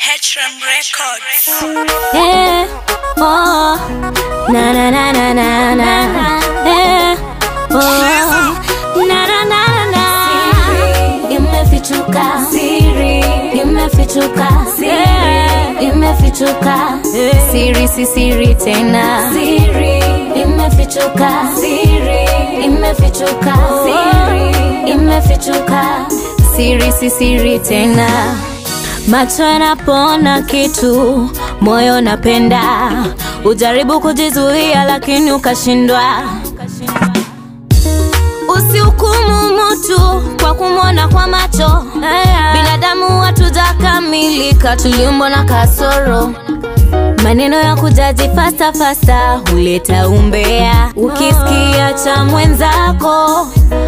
H-Ram Records. Eh, oh, na na na na na na. Eh, oh, na na na na na. Imefichuka siri, imefichuka siri, imefichuka siri, si siri tena. Siri, imefichuka siri, imefichuka siri, imefichuka siri, si siri tena. Macho yanapoona kitu, moyo napenda. Ujaribu kujizuia, lakini ukashindwa. Usihukumu mtu kwa kumwona kwa macho. Binadamu hatujakamilika, tuliumbwa na kasoro. Maneno ya kujaji fasta fasta huleta umbea. Ukisikia cha mwenzako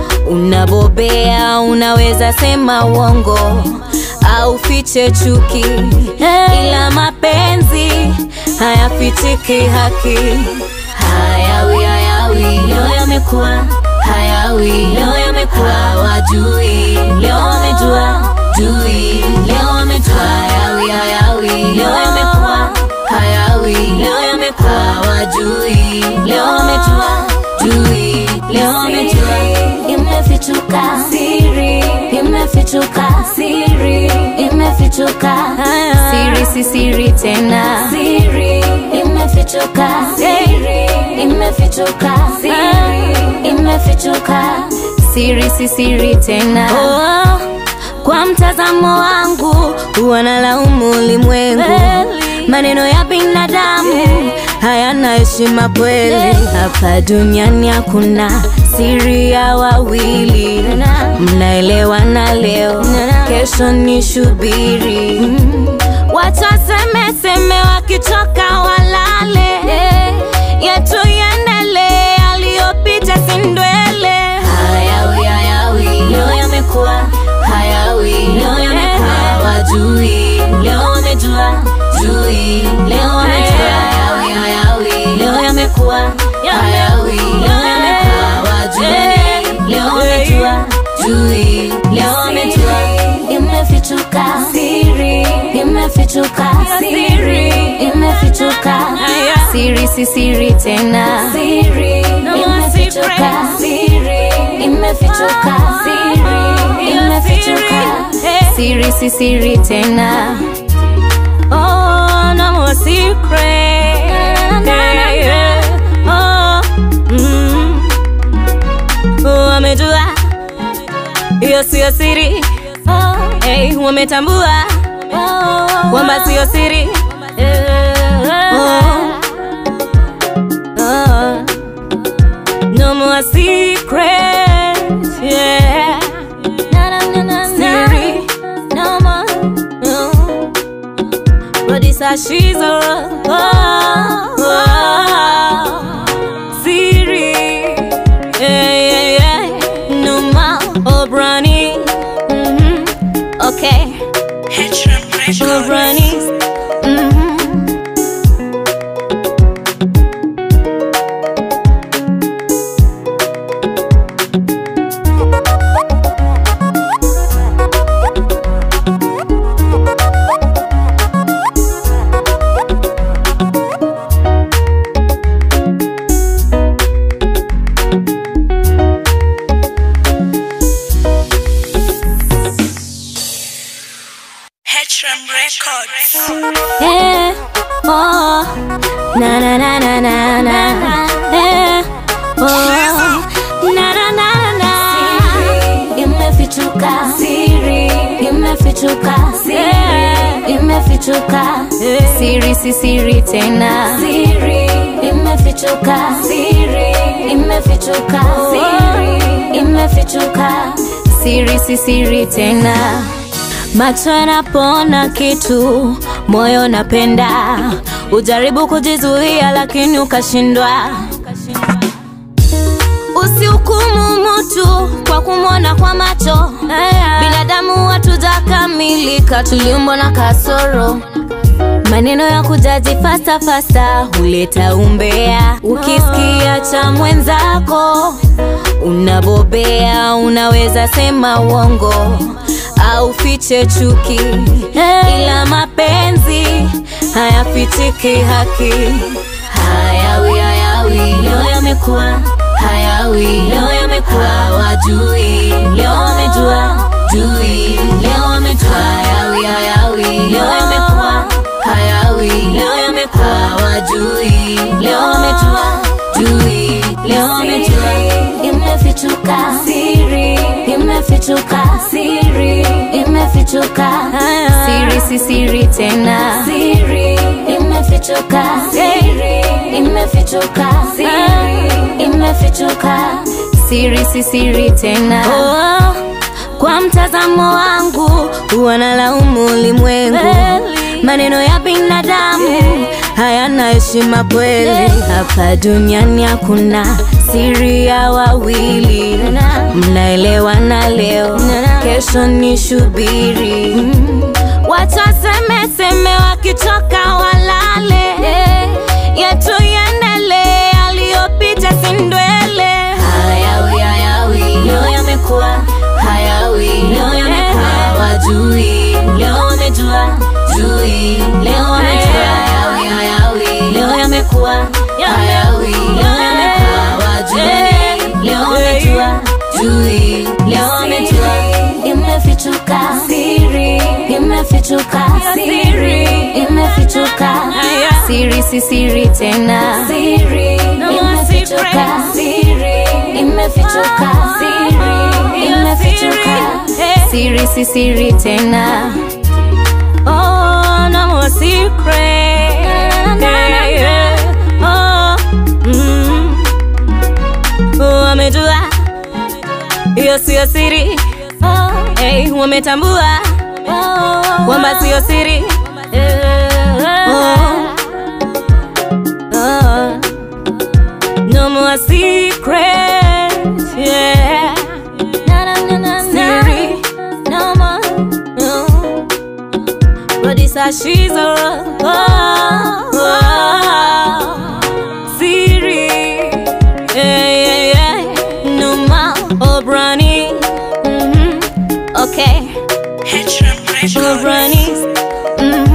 unabobea, unaweza sema uongo au fiche chuki, ila mapenzi hayafichiki haki. Hayawi hayawi, leo yamekuwa hayawi, leo yamekuwa hawajui, leo wamejua jui, leo wamejua hayawi hayawi, leo yamekuwa hayawi, leo yamekuwa hawajui, leo wamejua jui, leo wamejua imefichuka siri, imefichuka siri, imefichuka siri, si siri tena siri, imefichuka siri, imefichuka siri, imefichuka siri, si siri tena oh. Kwa mtazamo wangu huwa nalaumu ulimwengu, maneno ya binadamu hayana heshima kweli. Hapa duniani hakuna siri ya wawili, mnaelewana leo, kesho ni shubiri. Watu waseme seme, wakichoka walale, yetu iendelee, aliyopita si ndwele. Hayawi hayawi, leo yamekuwa hayawi, leo yamekuwa hawajui, leo wamejua jui, leo wamejua hayawi hayawi, leo yamekuwa hayawi, leo yamekuwa hawajui, leo wamejua jui, leo wamejua imefichuka siri, imefichuka siri, imefichuka siri, si siri tena siri, imefichuka siri, imefichuka siri, imefichuka siri, si siri tena. Oh, no more secret. Yeah, yeah. Oh, mm. Oh, wamejua hiyo siyo siri. Hey, wametambua kwamba siyo siri. Oh. Oh. No more secrets, yeah. Siri, no more, no. But it's a she's a oh, oh. Siri, yeah, yeah, yeah. No more, oh, Brownie. Mhm. Okay, H-Ram oh, Records. Brownie. Mhm. H-Ram Records. Eh, oh, na na na na na na. Eh, oh, na na na na na. Imefichuka siri, imefichuka siri, imefichuka siri, si siri tena. Siri, imefichuka siri, imefichuka siri, imefichuka siri, si siri tena. Macho yanapoona kitu, moyo napenda. Ujaribu kujizuia, lakini ukashindwa. Usihukumu mtu kwa kumwona kwa macho. Binadamu hatujakamilika, tuliumbwa na kasoro. Maneno ya kujaji fasta fasta huleta umbea. Ukisikia cha mwenzako unabobea, unaweza sema uongo au fiche chuki, ila mapenzi hayafichiki haki hayawi hayawi leo yamekuwa hayawi leo yamekuwa hawajui leo wamejua jui leo wamejua hayawi hayawi leo yamekuwa hayawi leo yamekuwa hawajui leo wamejua jui leo wamejua imefichuka siri imefichuka siri imefichuka siri si siri tena siri imefichuka siri imefichuka siri imefichuka siri si siri tena oh, kwa mtazamo wangu wanalaumu ulimwengu maneno ya binadamu hayana heshima kweli hapa duniani hakuna siri ya wawili mnaelewana leo kesho ni shubiri watu wasemeseme wakichoka walale yetu yendele aliyopita sindwele hayawi hayawi leo yamekuwa hayawi leo yamekuwa hawajui leo wamejua jui leo wamejua hayawi hayawi leo yamekuwa hayawi leo yamekuwa hawajui leo wamejua jui leo wamejua imefichuka siri imefichuka siri imefichuka siri si siri tena siri imefichuka siri imefichuka siri imefichuka siri si siri tena oh no more secret yeah, yeah. oh mm. wamejua hiyo siyo siri hey, wametambua kwamba siyo siri oh. Oh. no more secret yeah. Siri, no more, no. Producer Shizo, oh, oh. Siri, yeah, yeah, yeah. Numa, Obrani, mhm, okay, Hedram Records. Obrani, mhm.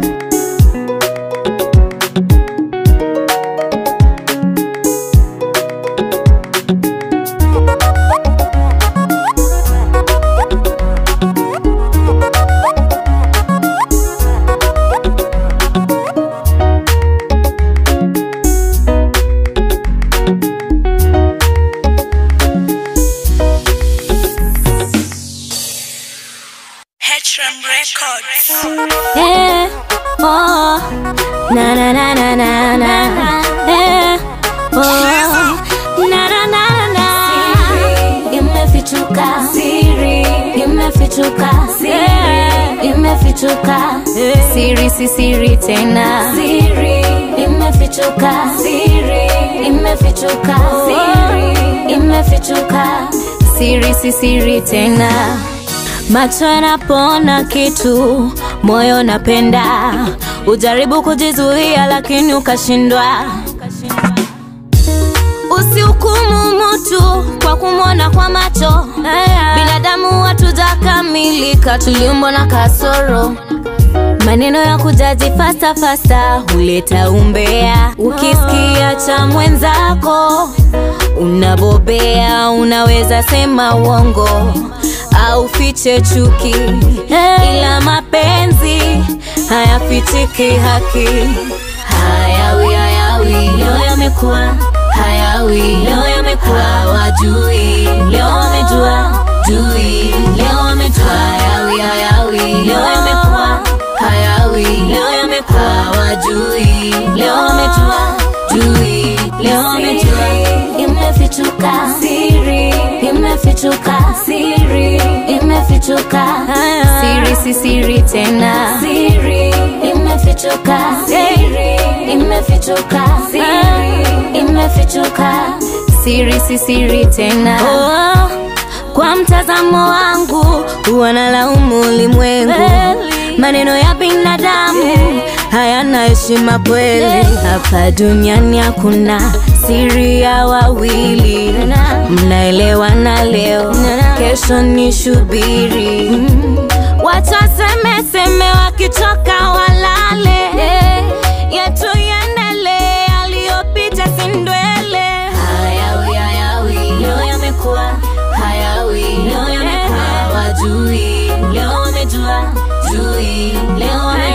Hedram Records. Eh, oh, na na na na na na. Eh, oh, na na na na na. Imefichuka siri, imefichuka siri, imefichuka siri si siri tena. Siri imefichuka siri, imefichuka siri, imefichuka siri si siri tena. Macho yanapoona kitu, moyo napenda. Ujaribu kujizuia, lakini ukashindwa. Usihukumu mtu kwa kumwona kwa macho. Binadamu hatujakamilika, tuliumbwa na kasoro. Maneno ya kujaji fasta fasta huleta umbea. Ukisikia cha mwenzako unabobea, unaweza sema uongo au fiche chuki, ila mapenzi hayafichiki haki. Hayawi hayawi, leo yamekuwa hayawi, leo yamekuwa hawajui, leo wamejua jui, leo wamejua hayawi hayawi, leo yamekuwa hayawi, leo yamekuwa hawajui, leo wamejua jui, leo wamejua imefichuka siri, imefichuka siri, imefichuka siri si siri tena, siri imefichuka siri, imefichuka siri, imefichuka siri si siri tena. Oh, kwa mtazamo wangu wanalaumu ulimwengu maneno ya binadamu hayana heshima kweli hapa duniani hakuna siri ya wawili mnaelewana leo kesho ni shubiri watu wasemeseme wakichoka walale hawajui leo